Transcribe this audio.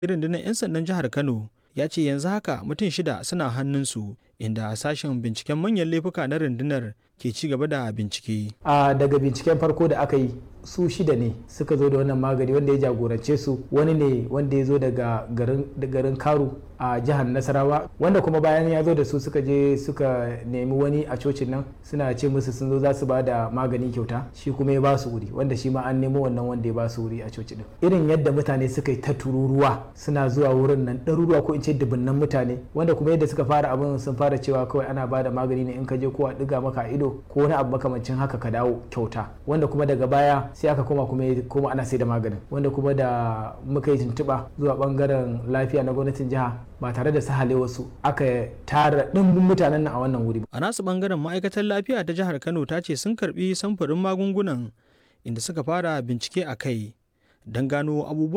rundunar 'yan sandan jihar Kano ya ce yanzu haka mutum shida suna hannunsu inda sashen binciken manyan laifuka na rundunar ke ci gaba da bincike. a daga binciken farko da aka yi su shida ne suka zo da wannan magani wanda ya jagorance su wani ne wanda ya zo daga garin karu a jihar nasarawa wanda kuma bayan ya zo da su suka je suka nemi wani a cocin nan suna ce musu sun zo za su ba da magani kyauta shi kuma ya ba su wuri wanda shi ma an nemo wannan wanda ya ba su wuri a coci din irin yadda mutane suka yi ta tururuwa suna zuwa wurin nan ɗaruruwa ko in ce dubunnan mutane wanda kuma yadda suka fara abin sun fara cewa kawai ana ba da magani ne in ka je ko a ɗiga maka ido ko wani abu makamancin haka ka dawo kyauta wanda kuma daga baya sai aka koma kuma kuma ana sai da maganin wanda kuma da muka yi tuntuɓa zuwa bangaren lafiya na gwamnatin jiha ba tare da sahale wasu aka tara ɗimbin mutanen nan a wannan wuri. A nasu bangaren ma'aikatar lafiya ta jihar Kano ta ce sun karbi samfurin magungunan inda suka fara bincike a kai don gano abubuwan